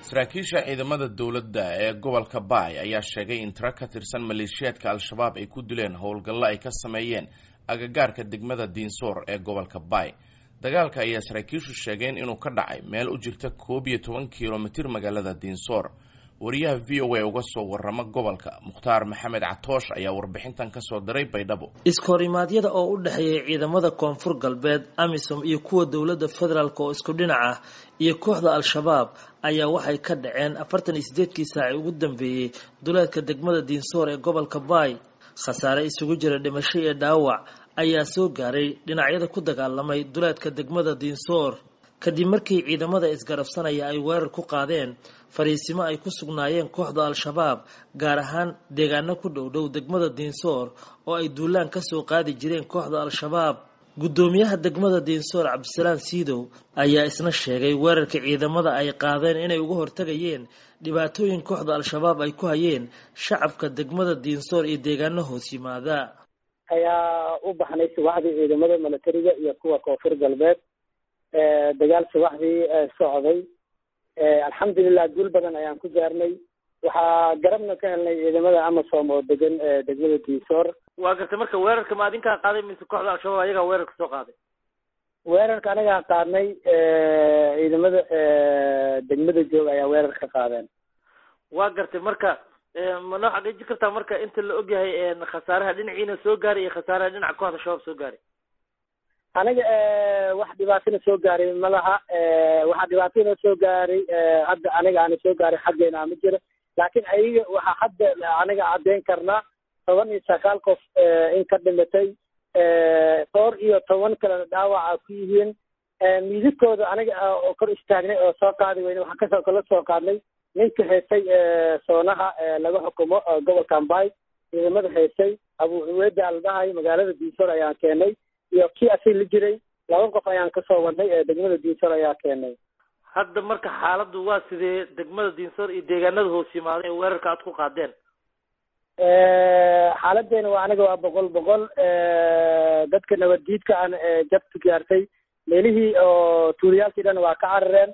saraakiisha ciidamada dowladda ee gobolka baay ayaa sheegay in tiro ka tirsan maleeshiyaadka al-shabaab ay ku dileen howlgallo ay ka sameeyeen agagaarka degmada diinsoor ee gobolka baay dagaalka ayaa saraakiishu sheegeen inuu ka dhacay meel u jirta koob iyo toban kilomitir magaalada diinsoor wariyaha v o a uga soo warama gobolka mukhtaar maxamed catoosh ayaa warbixintan kasoo diray baydhabo iskorimaadyada oo u dhexeeyay ciidamada koonfur galbeed amisom iyo kuwa dowladda federaalk oo isku dhinac ah iyo kooxda al-shabaab ayaa waxay ka dhaceen afartan iyo sideedkii saaci ugu dambeeyey duleedka degmada diinsoor ee gobolka baay khasaare isugu jira dhimasho iyo dhaawac ayaa soo gaaray dhinacyada ku dagaalamay duleedka degmada diinsoor kadib markii ciidamada isgarabsanaya ay weerar ku qaadeen fariisimo ay ku sugnaayeen kooxda al-shabaab gaar ahaan deegaano ku dhowdhow degmada diinsoor oo ay duulaan kasoo qaadi jireen kooxda al-shabaab guddoomiyaha degmada diinsoor cabdisalaan siidow ayaa isna sheegay weerarka ciidamada ay qaadeen inay uga hortagayeen dhibaatooyin kooxda al-shabaab ay ku hayeen shacabka degmada diinsoor iyo deegaano hoos yimaada ayaa u baxnay subaxdii ciidamada milatariga iyo kuwa koonfur galbeed dagaal subaxdii socday alxamdulilah guul badan ayaan ku gaarnay waxaa garabna ka helnay ciidamada amasom oo degan degmada diisoor waa gartay marka weerarka ma adinkaa qaaday mise kooxda al-shabaab ayagaa weerarka soo qaaday weerarka anagaa qaadnay ciidamada degmada joog ayaa weerar ka qaadeen waa gartay marka ma noo xaqiijin kartaa marka inta la ogyahay khasaaraha dhinaciina soo gaaray iyo khasaaraha dhinaca kooxda shabaab soo gaaray aniga wax dhibaatona soo gaaray ma laha waxaa dhibaatona soo gaaray hadda aniga aana soo gaaray xaggeena ma jiro laakiin ayaga waxaa hadda aniga caddeyn karnaa toban iyo sagaal qof in ka dhimatay dhowr iyo toban kalena dhaawaca ku yihiin miidadkooda aniga oo kor istaagnay oo soo qaadi weyne waxaan kasoo kala soo qaadnay ninka heysay soonaha laga xukumo gobolka ambay ciidamada heysay abu cuweeda la dhahay magaalada diisoor ayaan keenay iyo kii asig la jiray laba qof ayaan kasoo wadnay degmada diinsoor ayaa keenay hadda marka xaaladdu waa sidee degmada diinsoor iyo deegaanada hoos yimaada ee weerarka aad ku qaadeen xaaladeena waa aniga waa boqol boqol dadka nabaddiidka aan jabka gaartay meelihii oo tuuliyaalkii dhan waa ka carareen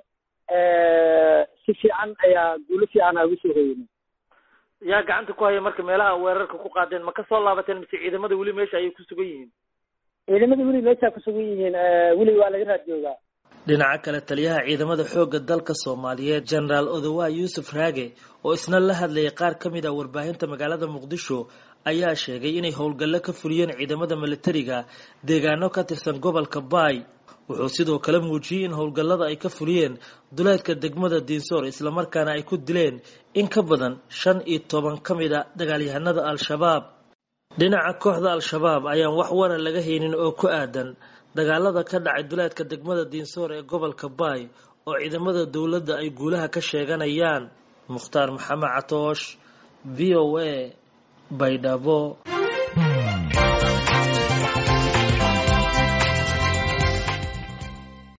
si fiican ayaa guulo fiican ugu soo hoyinay yaa gacanta ku haya marka meelaha weerarka ku qaadeen ma kasoo laabateen mise ciidamada weli meesha ayay ku sugan yihiin ciidamada weli meeshaa kusugan yihiin weli waa laga raad joogaa dhinaca kale taliyaha ciidamada xoogga dalka soomaaliyeed genaraal odowa yuusuf raage oo isna la hadlayay qaar ka mid ah warbaahinta magaalada muqdisho ayaa sheegay inay howlgallo ka fuliyeen ciidamada milatariga deegaano ka tirsan gobolka baay wuxuu sidoo kale muujiyey in howlgallada ay ka fuliyeen duleedka degmada diinsoor islamarkaana ay ku dileen in ka badan shan iyo toban ka mid a dagaalyahanada al-shabaab dhinaca kooxda al-shabaab ayaan wax waran laga haynin oo ku aadan dagaalada ka dhacay duleedka degmada diinsoor ee gobolka baay oo ciidamada dowladda ay guulaha ka sheeganayaan mukhtaar maxamed catoosh v o a baydhabo